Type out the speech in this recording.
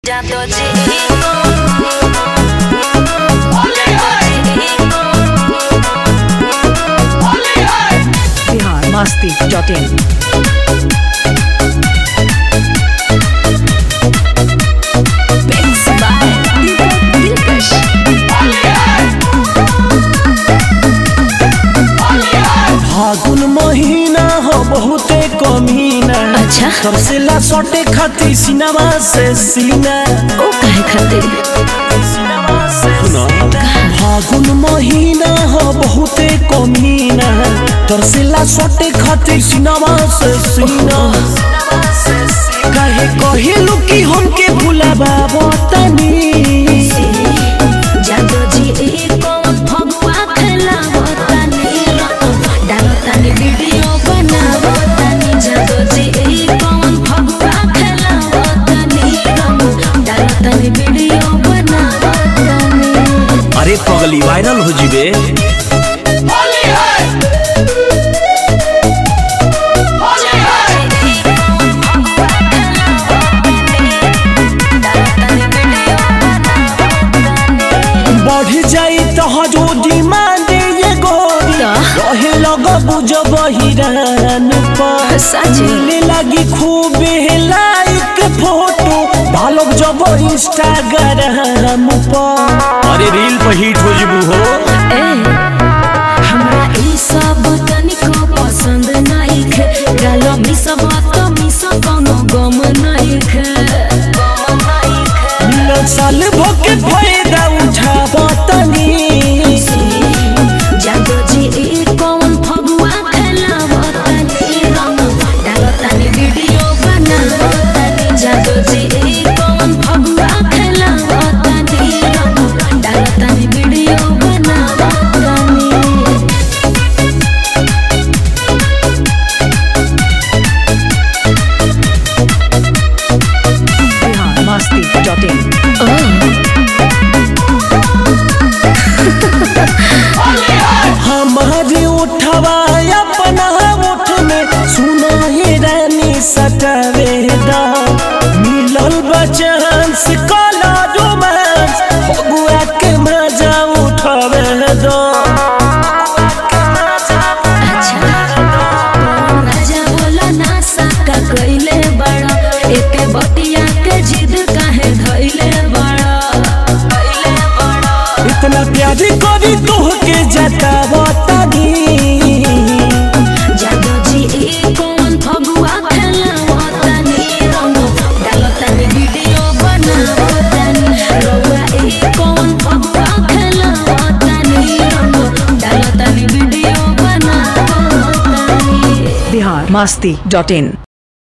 Jato chico. Bihar Masti dot in फागुन महीना हो बहुते कमीना अच्छा। तरसेला सटे खाती सिनेमा से सीना ओ काहे खातिर सुना फागुन महीना हो बहुते कमीना तरसेला सटे खाती सिनेमा से सीना काहे कहिलू कि हमके भुलाबा बतानी जातो जी कौन फगुआ खेलावतानी डालतानी वीडियो बनावतानी जातो जी कौन फगुआ खेलावतानी डालतानी वीडियो बनावतानी अरे पगली वायरल हो जीबे बढ़ जाई तो हजो डिमांड ये गोरी का? रहे लग बुझ बहिरान पर सच? मिले लगी खूब लाइक फोटो डालब जब इंस्टाग्राम पर अरे रील पर हिट हो जीबू हो ए, हमरा ई सब तनिको पसंद नइखे गालो मिस बात मिस कोनो गम नइखे मिलन साल भोके फायदा उठाब तनी जादो जी ई कौन फगुआ खेलावतानी रंग डालतानी वीडियो बनावतानी जादो जी ई कौन फगुआ खेलावतानी रंग डालतानी वीडियो बनावतानी बिहार मस्ती डॉट इन हमारे उठवा अपना उठ में सुना ही रानी सटवेदा मिलल बचांस काला रोमांस फगुआ के मजा उठवे दो अच्छा राजा बोला ना साका कइले बड़ा एके बटिया के जिद काहे धइले बड़ा कइले बड़ा इतना प्यार करी तोह के जतावतानी जादो जी ई कौन फगुआ खेलावतानी रंग डालतानी वीडियो बनावतानी रउआ ई कौन फगुआ खेलावतानी रंग डालतानी वीडियो बनावतानी बिहार मस्ती डॉट इन